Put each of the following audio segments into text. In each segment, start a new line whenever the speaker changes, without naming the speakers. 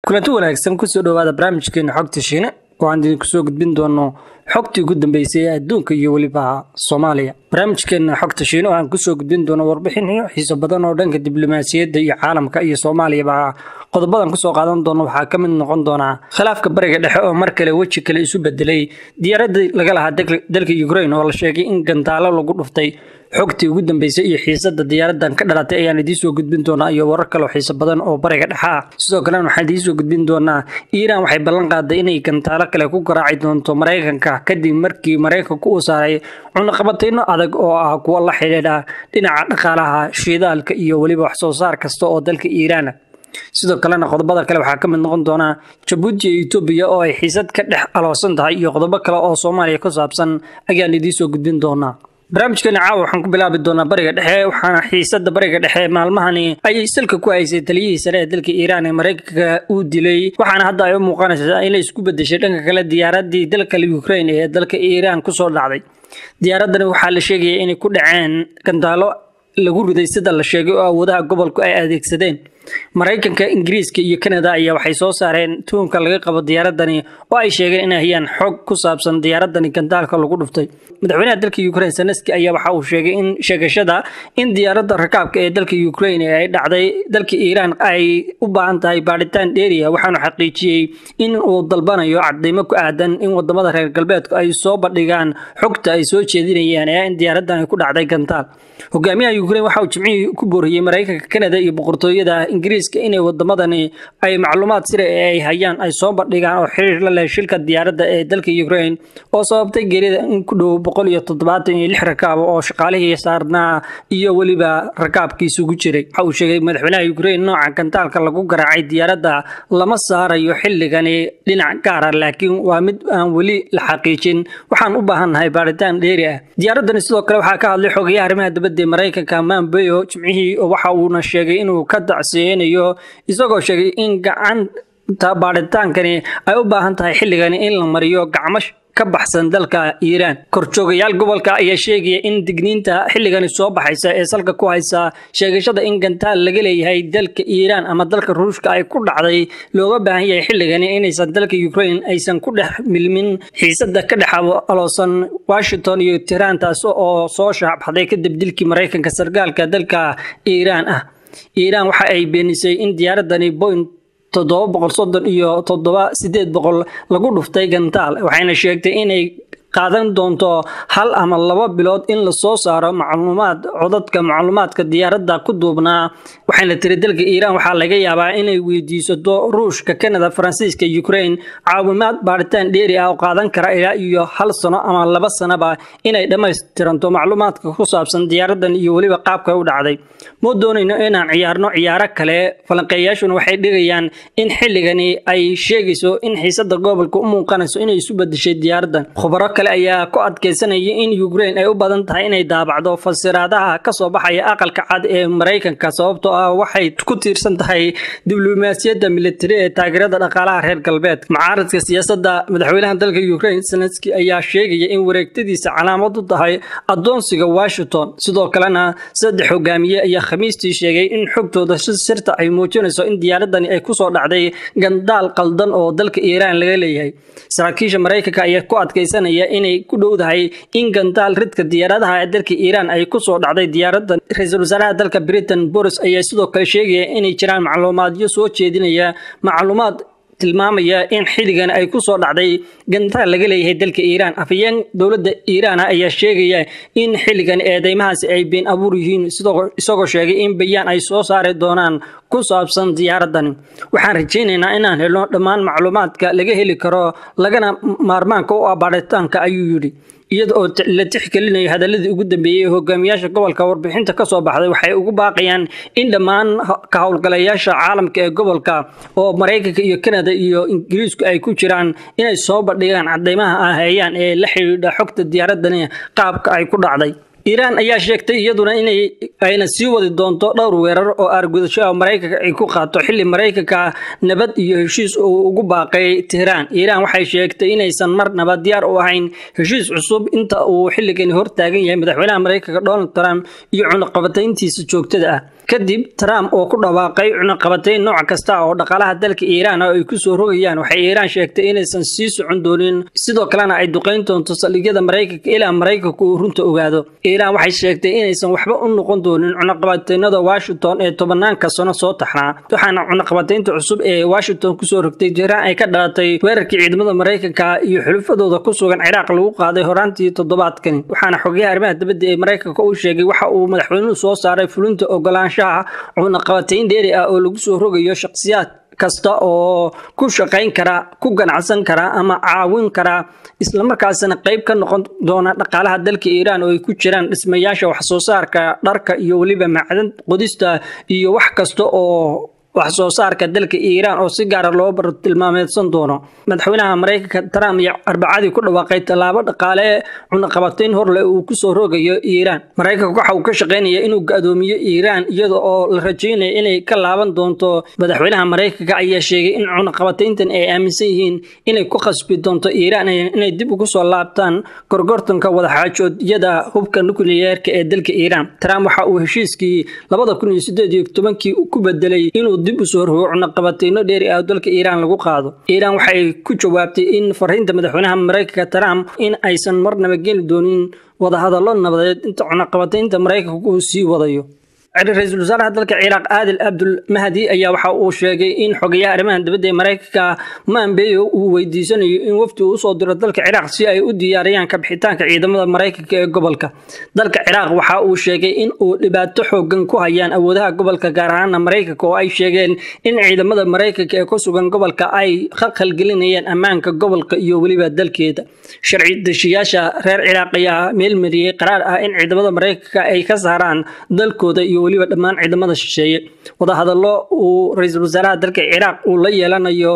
kulanti wanaagsan kusoo dhowaada barnaamijkeena xogta shiine oo aan idinku soo gudbin doono xogtii ugu dambeysay ee adduunka iyo weliba soomaaliya barnaamijkeena xogta shiine oo aan kusoo gudbin doono warbixinyo xiiso badan oo dhanka diblomaasiyadda iyo caalamka iyo soomaaliyaba qodobadan kusoo qaadan doono waxaa ka mid noqon doonaa khilaafka bariga dhexe oo mar kale weji kale isu bedelay diyaaradii laga lahaa dalka ukrain oo la sheegay in gantaalo lagu dhuftay xogtii ugu dambeysay iyo xiisada diyaaradan ka dhalatay ayaan idiinsoo gudbin doonaa iyo warar kaleo xiiso badan oo bariga dhexe ah sidoo kalena waxaan idiinsoo gudbin doonaa iiraan waxay ballan qaaday inay gantaalo kale ku garaaci doonto maraykanka kadib markii maraykanku uu saaray cunaqabatayno adag oo ah kuwo la xidhiidha dhinaca dhaqaalaha shiidaalka iyo weliba waxsoo saar kasta oo dalka iiraana sidoo kalena qodobada kale waxaa ka mid noqon doonaa jabuuti iyo etoobiya oo ay xiisad ka dhex aloosan tahay iyo qodobo kale oo soomaaliya ku saabsan ayaan idiinsoo gudbin doonaa barnaamijkeena caawa waxaan ku bilaabi doonaa bariga dhexe waxaana xiisada bariga dhexe maalmahani ay salka ku haysay taliyihii sare ee dalka iiraan ee maraykanka uu dilay waxaana hadda ay u muuqanaysaa inay isku bedeshay dhanka kale diyaaradii dalka ukrain ee dalka iiraan kusoo dhacday diyaaradani waxaa la sheegaya inay ku dhaceen gantaalo lagu riday sida la sheegay oo awoodaha gobolku ay adeegsadeen maraykanka ingiriiska iyo kanada ayaa waxay soo saareen tuunka laga qabo diyaaradani oo ay sheegeen inay hayaan xog ku saabsan diyaaradani gandaalka lagu dhuftay madaxweynaha dalka ukrain zeneski ayaa waxa uu sheegay in sheegashada in diyaaradda rakaabka ee dalka ukrain ee ay dhacday dalka iiraan ay u baahan tahay baadhitaan dheeriya waxaanu xaqiijiyey in uu dalbanayo cadeymo ku aadan in wadamada reer galbeedku ay soo bandhigaan xogta ay soo jeedinayaan ee in diyaaraddan ay ku dhacday gantaal hogaamiyaha ukrain waxa uu jimcihii ku booriyey maraykanka kanada iyo boqortooyada ingiriiska inay wadamadani ay macluumaad sira ee ay hayaan ay soo bandhigaan oo xiriir la leh shilka diyaaradda ee dalka ukrain oo sababtay geerida in ku dhow boqol iyo toddobaatan iyo lix rakaab oo shaqaalihii saarnaa iyo weliba rakaabkiisugu jiray waxa uu sheegay madaxweynaha ukrain nooca gantaalka lagu garaacay diyaaradda lama saarayo xilligani dhinac gaara laakiin waa mid aan weli la xaqiijin waxaan u baahannahay baaritaan dheeri ah diyaaradani sidoo kale waxaa ka hadlay xogayaha arrimaha dibadda ee maraykanka mambeyo jimcihii waxa uuna sheegay inuu ka dacsiyeynayo isagoo sheegay in gacanta baadhitaankani ay u baahan tahay xilligani in la mariyo gacmo ka baxsan dalka iiraan korjoogayaal gobolka ayaa sheegaya in digniinta xilligani soo baxaysa ee salka ku haysa sheegashada in gantaal laga leeyahay dalka iiraan ama dalka ruushka ay ku dhacday looga baahan yahay xilligani inaysan dalka ukrain aysan ku dhex milmin xiisada ka dhex aloosan washington iyo tiraan taas oo soo shaacbaxday kadib dilkii maraykanka sargaalka dalka iiraan ah iiraan waxa ay beenisay in diyaaradani boint toddoba boqol soddon iyo toddoba sideed boqol lagu dhuftay gantaal waxayna sheegtay inay qaadan doonto hal ama laba bilood in lasoo saaro macluumaad codadka macluumaadka diyaaradda ku duubnaa waxayna tiri dalka iiraan waxaa laga yaabaa inay weydiisato ruushka kanada faransiiska ukrain caawimaad baadhitaan dheeri ah oo qaadan kara ilaa iyo hal sano ama laba sanoba inay dhammaystiranto macluumaadka ku saabsan diyaaraddan iyo weliba qaabka u dhacday ma doonayno inaan ciyaarno ciyaaro kale falanqeeyaashuna waxay dhigayaan in xilligani ay sheegayso in xiisada gobolka u muuqanayso inay isu bedeshay diyaaraddan khubaro kale ayaa ku adkeysanaya in ukrain ay u badan tahay inay daabacdo fasiraadaha kasoo baxaya aqalka cad ee maraykanka sababtoo ah waxay ku tiirsan tahay diblomaasiyadda militari ee taageerada dhaqaalaha reer galbeed mucaaradka siyaasadda madaxweynaha dalka ukrain zelenski ayaa sheegaya in wareegtadiisa calaamad u tahay adoonsiga washington sidoo kalena saddex hogaamiye ayaa khamiistii sheegay in xogtooda si sirta ay muujinayso in diyaaradani ay kusoo dhacday gandaal qaldan oo dalka iiraan laga leeyahay saraakiisha maraykanka ayaa ku adkeysanaya inay ku dhowdahay in gandaal ridka diyaaradaha ee dalka iiraan ay kusoo dhacday diyaaradda ra-iisul wasaaraha dalka britain boris ayaa sidoo kale sheegaya inay jiraan macluumaadyo soo jeedinaya macluumaad tilmaamaya in xilligan ay ku soo dhacday gantaal laga leeyahay dalka iiraan afhayeen dowladda iiraan ayaa sheegaya in xilligan eedeymahaasi ay been abuur yihiin isagoo sheegay in bayaan ay soo saari doonaan ku saabsan diyaaradani waxaan rajaynaynaa inaan helno dhammaan macluumaadka laga heli karo lagana maarmaanka u ah baadhitaanka ayuu yidhi iyada oo la tixgelinayo hadaladii ugu dambeeyey ee hogaamiyaasha gobolka warbixinta ka soo baxday waxay ugu baaqayaan in dhammaan ka howlgalayaasha caalamka ee gobolka oo maraykanka iyo kanada iyo ingiriisku ay ku jiraan inay soo bandhigaan cadeymaha ah hayaan ee la xidhiidha xogta diyaaradani qaabka ay ku dhacday iiraan ayaa sheegtay iyaduna inay ayna sii wadi doonto dhowr weerar oo aargudasho ah maraykanka ay ku qaato xilli maraykanka nabad iyo heshiis uu ugu baaqay tehraan iiraan waxay sheegtay inaysan marnaba diyaar u ahayn heshiis cusub inta uu xilligani hortaagan yahay madaxweynaha maraykanka donald trump iyo cunaqabatayntiisa joogtada ah kadib trump oo ku dhawaaqay cunaqabatayn nooc kasta oo dhaqaalaha dalka iiraan ay ku soo rogayaan waxay iiraan sheegtay inaysan sii socon doonin sidoo kalena ay duqayn doonto saldhigyada maraykanka ilaa maraykanka uu runta ogaado iiraan waxay sheegtay inaysan waxba u noqon doonin cunaqabataynada washington ee tobanaanka sano soo taxnaa waxaana cunaqabataynta cusub ee washington kusoo rogtay jiraan ay ka dhalatay weerarkii ciidamada maraykanka iyo xulufadooda ku sugan ciraaq lagu qaaday horaantii toddobaadkani waxaana xogayaha arrimaha dibadda ee maraykanka uu sheegay waxa uu madaxweynuhu soo saaray fulinta ogolaanshaha cunaqabatayn dheeri ah oo lagu soo rogayo shakhsiyaad kasta oo ku shaqayn kara ku ganacsan kara ama caawin kara islamarkaasina qayb ka noqon doona dhaqaalaha dalka iiraan oo ay ku jiraan dhismayaasha waxsoo saarka dharka iyo weliba macdan qodista iyo wax kasta oo wax soo saarka dalka iiraan oo si gaara loo bartilmaameedsan doono madaxweynaha maraykanka trump iyo arbacadii ku dhawaaqay tallaabo dhaqaale cunaqabatayn horleh uu kusoo rogayo iiraan maraykanka waxa uu ka shaqaynaya inuu ga-doomiyo iiraan iyada oo la rajaynaya inay ka laaban doonto madaxweynaha maraykanka ayaa sheegay in cunaqabatayntan ay aaminsan yihiin inay ku khasbi doonto iiraan inay dib ugu soo laabtaan gorgortanka wadaxaajoodyada hubka nukliyeerka ee dalka iiraan trump waxa uu heshiiskii labada kun iyo sideed iyo tobankii ku bedelay inuu dib u soo rogo cunaqabatayno dheeri ah dalka iiraan lagu qaado iiraan waxay ku jawaabtay in fariinta madaxweynaha maraykanka trump in aysan marnaba geli doonin wadahadallo nabadeed inta cunaqabataynta maraykanka uu sii wadayo ra-iisul wasaaraha dalka ciraaq aadil abdul mahdi ayaa waxa uu sheegay in xogayaha arrimaha dibadda ee maraykanka maambeyo uu weydiisanayo in wafdi uu usoo diro dalka ciraaq si ay u diyaariyaan kabixitaanka ciidamada maraykanka ee gobolka dalka ciraaq waxa uu sheegay in uu dhibaato xoogan ku hayaan awoodaha gobolka gaar ahaana maraykanka oo ay sheegeen in ciidamada maraykanka ee ku sugan gobolka ay khalkhalgelinayaan ammaanka gobolka iyo weliba dalkeeda sharci deshiyaasha reer ciraaq ayaa meelmariyey qaraar ah in ciidamada maraykanka ay ka saaraan dalkooda iyo weliba dhammaan ciidamada shisheeye wadahadallo uu ra-iisul wasaaraha dalka ciraaq uu la yeelanayo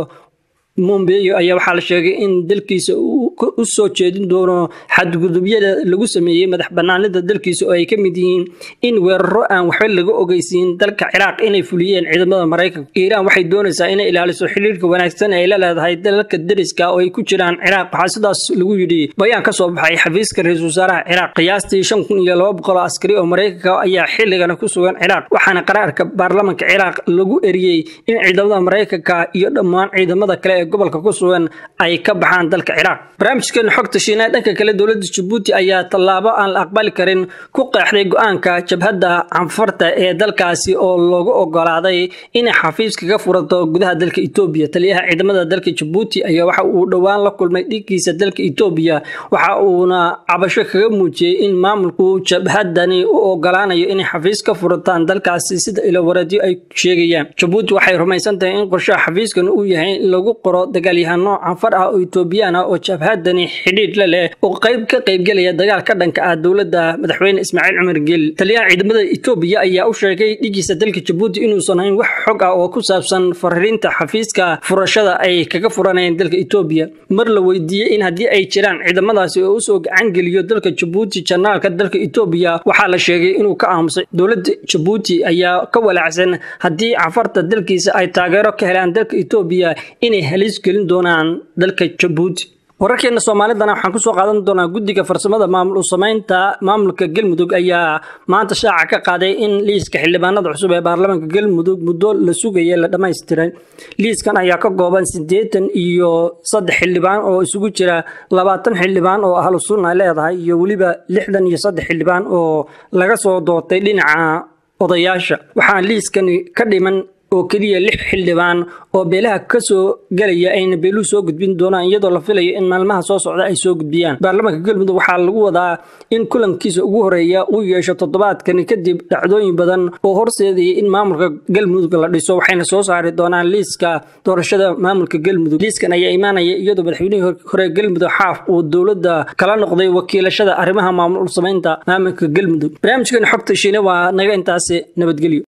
mombeyo ayaa waxaa la sheegay in dalkiisa u soo jeedin doono xadgudubyada lagu sameeyey madax banaanida dalkiisa oo ay ka mid yihiin in weeraro aan waxba laga ogeysiin dalka ciraaq inay fuliyeen ciidamada maraykanka iiraan waxay doonaysaa inay ilaaliso xiriirka wanaagsan ay la leedahay dalalka deriska oo ay ku jiraan ciraaq waxaa sidaas lagu yidhi bayaan ka soo baxay xafiiska ra-iisul wasaaraha ciraaq qiyaastii shan kun iyo laba boqol oo askari oo maraykanka ayaa xilligana ku sugan ciraaq waxaana qaraarka baarlamanka ciraaq lagu eriyey in ciidamada maraykanka iyo dhammaan ciidamada kale gobolka ku sugan ay ka baxaan dalka ciraaq barnaamijkeena xogta shiina dhanka kale dowladda jabuuti ayaa tallaabo aan la aqbali karin ku qeexday go-aanka jabhadda canfarta ee dalkaasi oo loogu ogolaaday inay xafiis kaga furato gudaha dalka etoobiya taliyaha ciidamada dalka jabuuti ayaa waxa uu dhowaan la kulmay dhiiggiisa dalka etoobiya waxa uuna cabasho kaga muujiyey in maamulku jabhadani u ogolaanayo inay xafiis ka furataan dalkaasi sida ilowareedyo ay sheegayaan jabuuti waxay rumaysan tahay in qorshaha xafiiskan uu yahay in lagu qoro dagaalyahano canfar ah oo etoobiyaan ah oo jabhadani xidhiidh la leh oo qayb ka qaybgelaya dagaal ka dhanka ah dowladda madaxweyne ismaaciil cumar geeli taliyaha ciidamada etoobiya ayaa u sheegay dhigiisa dalka jabuuti inuusan hayn wax xog ah oo ku saabsan fariinta xafiiska furashada ay kaga furanayeen dalka etoobiya mar la weydiiyey in haddii ay jiraan ciidamadaasi oo usoo gacan geliyo dalka jabuuti janaalka dalka etoobiya waxaa la sheegay inuu ka aamusay dowladda jabuuti ayaa ka walaacsan haddii canfarta dalkiisa ay taageero ka helaan dalka etoobiya inay halis gelin doonaan dalka jabuuti wararkeena soomaalidana waxaan kusoo qaadan doonaa guddiga farsamada maamul u samaynta maamulka galmudug ayaa maanta shaaca ka qaaday in liiska xildhibaanada cusub ee baarlamaanka galmudug muddo la sugaya la dhammaystiray liiskan ayaa ka kooban siddeetan iyo saddex xildhibaan oo isugu jira labaatan xildhibaan oo ahlu sunna leedahay iyo weliba lixdan iyo saddex xildhibaan oo laga soo doortay dhinaca odayaasha waxaa liiskani ka dhiman oo keliya lix xildhibaan oo beelaha ka soo gelaya ayna beeluhu soo gudbin doonaan iyadoo la filayo in maalmaha soo socda ay soo gudbiyaan baarlamaanka galmudug waxaa lagu wadaa in kulankiisa ugu horeeya uu yeesho toddobaadkani kadib dhacdooyin badan oo horseedaya in maamulka galmudug la dhiso waxayna soo saari doonaan liiska doorashada maamulka galmudug liiskan ayaa imaanaya iyadoo madaxweynihii hore galmudug xaaf uu dowladda kala noqday wakiilashada arrimaha maamul samaynta maamulka galmudug barnaamijkan xogta shiine waa naga intaasi nabadgelyo